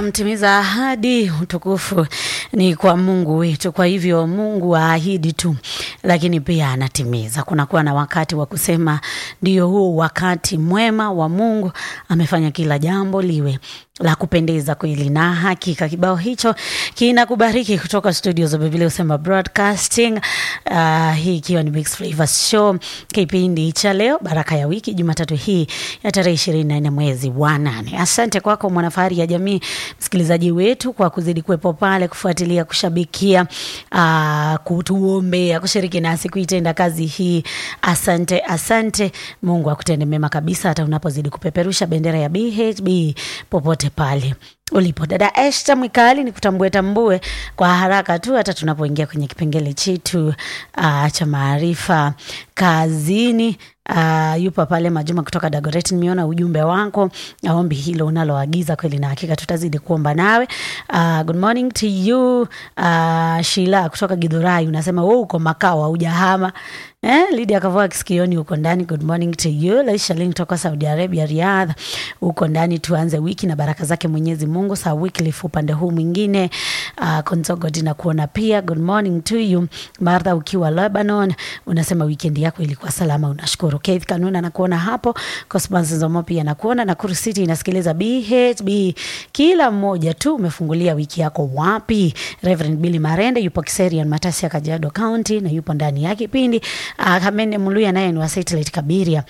mtimiza ahadi, utukufu ni kwa Mungu wetu. Kwa hivyo Mungu aahidi tu, lakini pia anatimiza. Kunakuwa na wakati wa kusema ndio huo wakati mwema wa Mungu, amefanya kila jambo liwe la kupendeza kweli na hakika. Kibao hicho kinakubariki kutoka studio za Biblia Usema Broadcasting. Uh, hii ikiwa ni Mixed Flavors Show, kipindi cha leo baraka ya wiki, Jumatatu hii ya tarehe ishirini na nne mwezi wa nane. Asante kwako mwanafahari ya jamii, msikilizaji wetu, kwa kuzidi kuwepo pale, kufuatilia, kushabikia, uh, kutuombea, kushiriki nasi kuitenda kazi hii. Asante, asante. Mungu akutende mema kabisa, hata unapozidi kupeperusha bendera ya BHB popote pale ulipo. Dada Esta Mwikali, ni kutambue tambue kwa haraka tu, hata tunapoingia kwenye kipengele chetu uh, cha maarifa kazini. Uh, yupo pale Majuma kutoka Dagoret, nimeona ujumbe wako na ombi hilo unaloagiza kweli, na hakika tutazidi kuomba nawe. Uh, good morning to you uh, Shila kutoka Githurai, unasema wewe uko makao haujahama Eh, Lydia Kavoa Kisikioni uko ndani. Good morning to you. Laisha Lin kutoka Saudi Arabia Riyadh uko ndani. Tuanze wiki na baraka zake Mwenyezi Mungu. Sa Wycliffe upande huu mwingine. Uh, Konzogo Dina kuona pia. Good morning to you. Martha ukiwa Lebanon unasema weekend yako ilikuwa salama, unashukuru. Keith Kanuna nakuona hapo. Cosmas Zomo pia nakuona. Nakuru City inasikiliza BHB. Kila mmoja tu umefungulia wiki yako wapi? Reverend Billy Marende yupo Kiserian Matasi ya Kajiado County na yupo ndani ya kipindi Uh, Kamene Muluya naye ni wa Satellite Kabiria